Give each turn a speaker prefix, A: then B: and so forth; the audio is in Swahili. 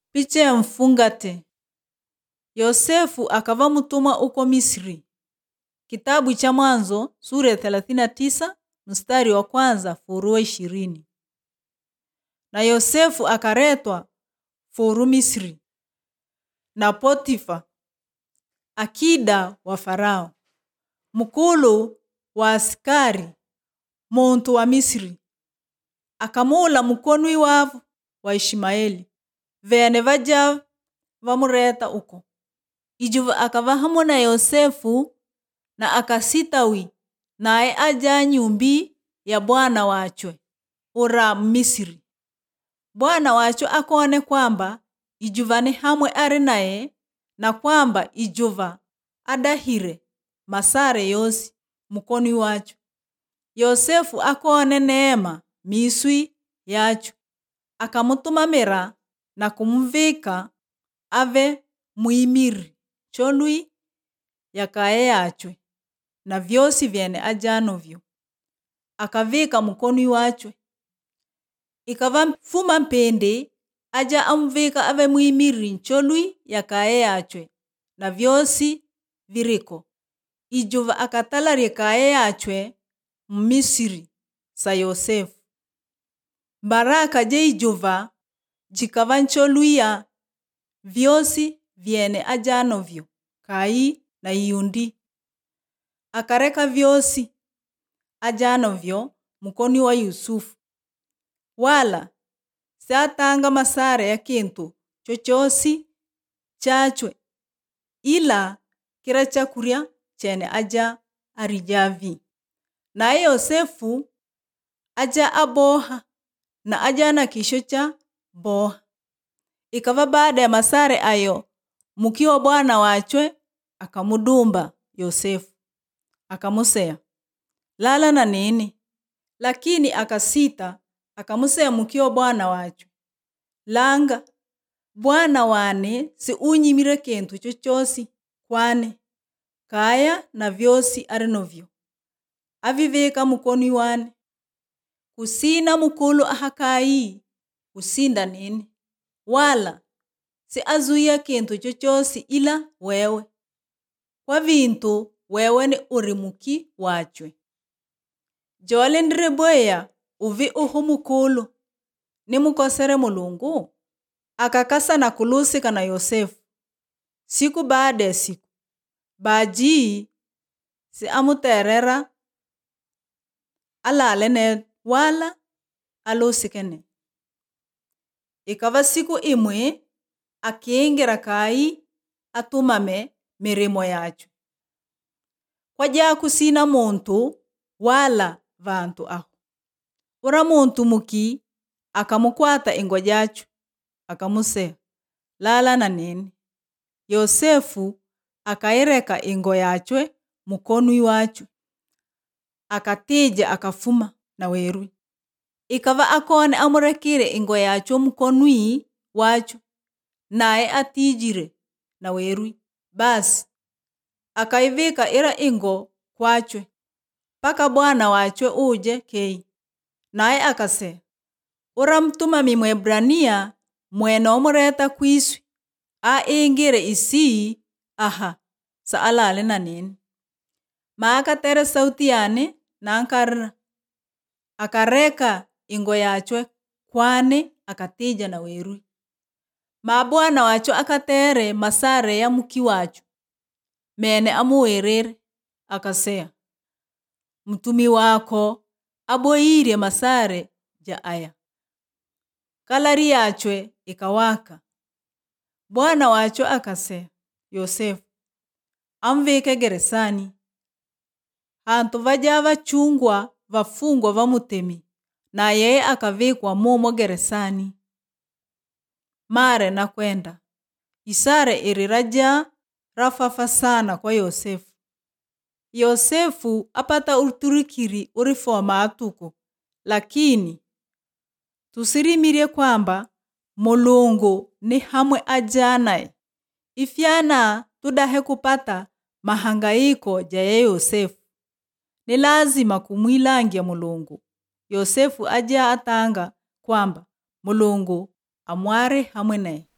A: Picha ya mfungate. Yosefu akava mtumwa uko Misri. Kitabu cha Mwanzo sura ya 39 mstari wa kwanza furu wa ishirini. Na Yosefu akaretwa furu Misri na Potifa akida wa Farao mkulu wa askari muntu wa Misri akamula mukonwi wavu wa Ishmaeli vene vaja vamureta uko ijuva akava hamwe na Yosefu na akasitawi naye aja nyumbi ya bwana wachwe ura Misri. Bwana wachwe akone kwamba ijuva ni hamwe ari naye na kwamba ijuva adahire masare yosi mukoni wacho. Yosefu akone neema miswi yacho akamutumamira na kumuvika ave mwimiri cholwi yakaye yachwe na vyosi vyene ajanovyo akavika mukonwi wachwe ikava mfuma mpende aja amuvika ave mwimiri ncholwi yakaye yachwe na vyosi viriko ijuva akatala ryekaye yachwe mmisiri sa Yosefu baraka je ijuva jikava ncholwiya vyosi vyene ajanovyo kayi na iyundi akareka vyosi ajanovyo mukoni wa Yusufu wala satanga masara ya kintu chochosi chachwe ila kila chakurya chene aja arijavi naye Yosefu aja aboha na aja na kisho cha boha ikava baada ya masare ayo mukiwa bwana wachwe akamudumba Yosefu akamusea lala na nini lakini akasita akamusea mukiwa bwana wachwe langa bwana wane si unyimire kintu chochosi kwane kaya na vyosi ari novyo avivika mukoni wane kusina mukulu ahakayi kusinda nini wala si azuia kintu chochosi ila wewe kwa vintu wewe ni uri muki wachwe jole ndiri bweya uvi uhu mukulu nimukosere mulungu akakasa na kulusika na Yosefu siku baada ya siku baji si amuterera alale ne wala alusikene ikava siku imwe akiingira kayi atumame mirimo yacho kwaja kusina muntu wala vantu aho ura muntu muki akamukwata ingo jacho akamusea lala na nini Yosefu akaireka ingo yachwe mukonwi wacho akatija akafuma na werwi ikava akone amurekire ingo yacho mukonwi wacho naye atijire na werwi basi akaivika ira ingo kwachwe paka bwana wachwe uje kei naye akase ura mtumami mwebrania mwene omureta kwiswi a ingire isi aha sa alale na nini maakatere sauti yane nankarra akareka ingo yachwe kwane akatija na werwi ma bwana wacho akatere masare ya muki wacho mene amuwerere akasea mtumi wako aboyire masare ja aya kalari yachwe ikawaka bwana wacho akasea Yosefu amvike geresani hantu vaja vachungwa vafungwa vamutemi na yeye akavikwa mumo geresani mare na kwenda isare iri raja rafafa sana kwa Yosefu Yosefu apata uturikiri urifoma atuko lakini tusirimirie kwamba mulungu ni hamwe ajanaye ifyana tudahe kupata mahangaiko ja ye Yosefu ni lazima kumwilangia mulungu Yosefu aja atanga kwamba mulungu amware hamwe naye